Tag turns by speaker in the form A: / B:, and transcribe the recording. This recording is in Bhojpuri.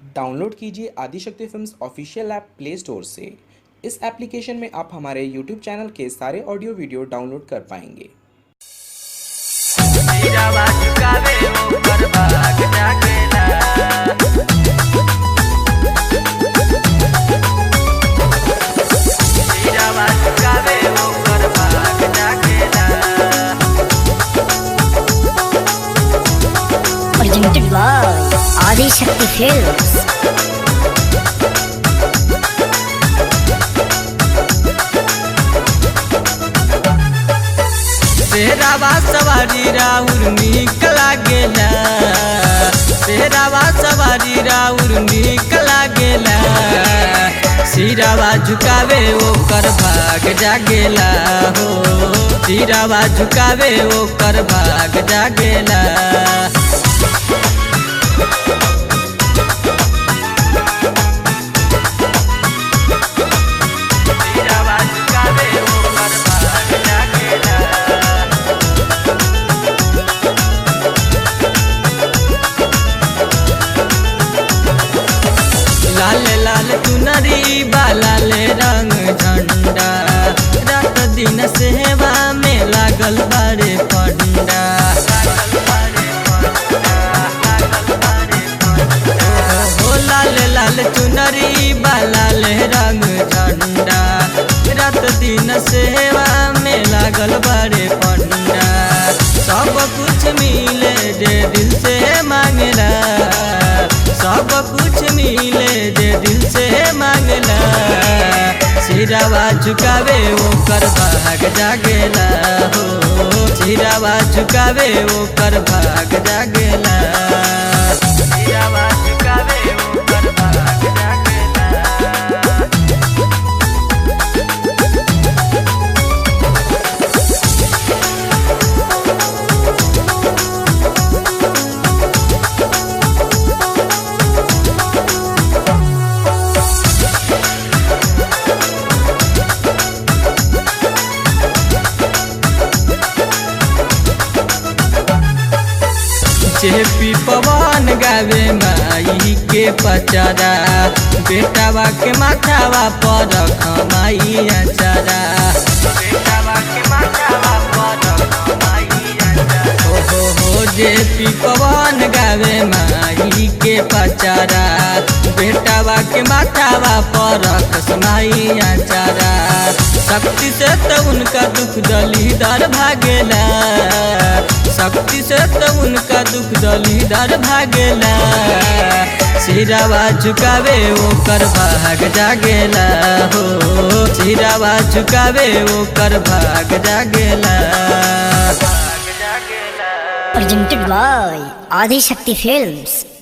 A: डाउनलोड कीजिए Adishakti films official app play store से इस एप्लीकेशन में आप हमारे यूट्यूब चैनल के सारे ऑडियो वीडियो डाउनलोड कर पाएंगे
B: हीरावा चुकावे ओकर भाग जागेला हीरावा चुकावे ओकर भाग जागेला
C: presented by Adi Shakti Films.
B: शेरावा सवारी राउर नीक लागेला शेरावा सवारी राउर नीक लागेला सिरावा झुकावे ओकर भाग जागेला हो सिरावा झुकावे ओकर भाग जागेला सिरावा झुकावे ओकर भाग जागेला लाल लाल चुनरी लाल रंग झंडा रात दिन सेवा में लागल बारे पंडा हो लाल लाल चुनरी लाल रंग झंडा रात दिन सेवा में लागल बारे पंडा सब कुछ मिले जे दिल से मांगला सब कुछ मिले जे दिल से मांगला सिरावा झुकावे ओकर भाग जागेला हो सिरावा झुकावे ओकर भाग जागेला सिरावा झुकावे ओकर भाग जागेला जेपी पवन गावे माई के पचरा बेटावा के माथावा पर खमाई अचरा बेटावा के माथावा पर खमाई अचरा हो हो हो जेपी पवन गावे माई के पचरा बेटावा के माथावा पर खसमाई अचरा शक्ति से तो उनका दुख दलीदार भागेला शक्ति से तो उनका दुख दलीदार भागेला सिरावा झुकावे ओकर भाग जागेला हो सिरावा झुकावे ओकर भाग जागेला भाग जागेला
C: Presented by Adi Shakti Films.